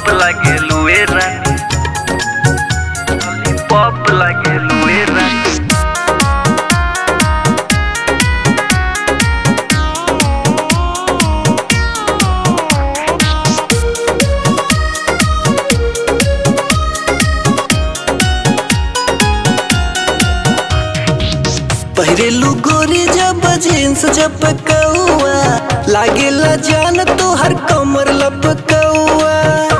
lollipop लागेलू ए रानी lollipop लागेलू ए रानी पहिरेलू गोरी जब जींस झपकौआ लागेला जान तोहर कमर लपकौआ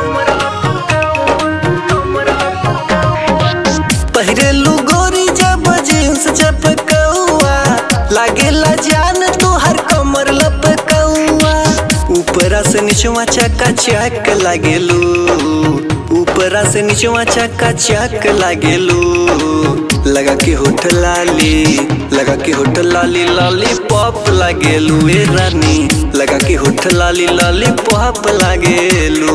पहिरेलू गोरी जब जींस झपकौआ लागेला जान तोहर कमर लपकौआ ऊपरा से निचवा चका चक लागेलू ऊपरा से निचवा चका चक लागेलू लगा के होठ लाली लगा के होठ लाली लाली पॉप लागेलू ए रानी लगा के होठ लाली लाली पॉप लागेलू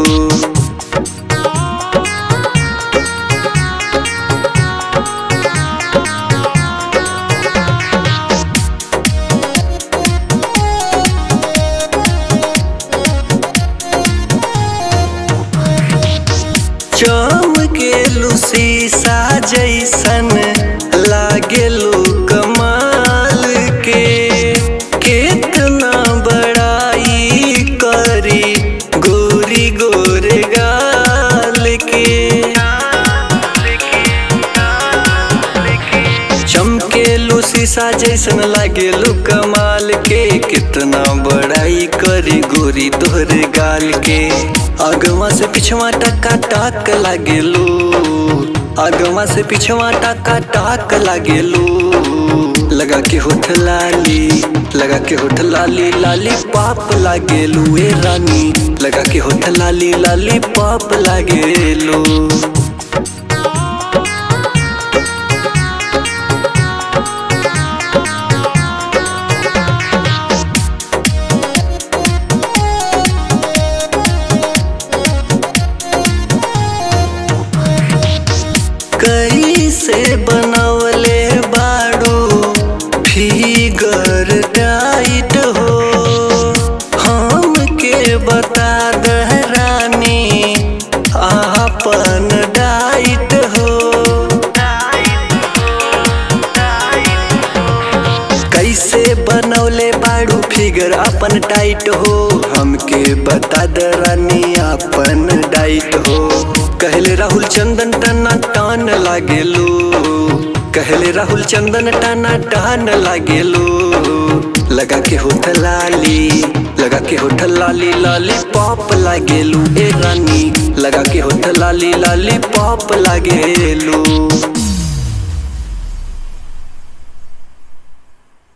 चमकेलू शीशा जैसन लागेलू कमाल के कितना बड़ाई करी गोरी गोरे गाल के चमकेलू शीशा जैसन लागेलू कमाल के कितना बड़ाई करी गोरी तोहरे गाल के अगवा से पिछवा टका टाक लागेलू अगवा से पिछवा टका टाक लागेलू लगा के होठ लाली लगा के होठ लाली लाली पाप लागेलू ए रानी लगा के होठ लाली लाली पाप लागेलू कैसे बनवले बाड़ू फिगर टाइट हो हमके बता दह रानी आपन डाइट हो कैसे बनवले बाड़ू फिगर अपन टाइट हो हमके बता द रानी अपन डाइट हो कहले राहुल चंदन टना टान लागेलू कहले राहुल चंदन टना टान लागेलू लगा के होठ लाली लगा के होठ लाली लाली पॉप लागेलू ए रानी लगा के होठ लाली लाली पॉप लागेलू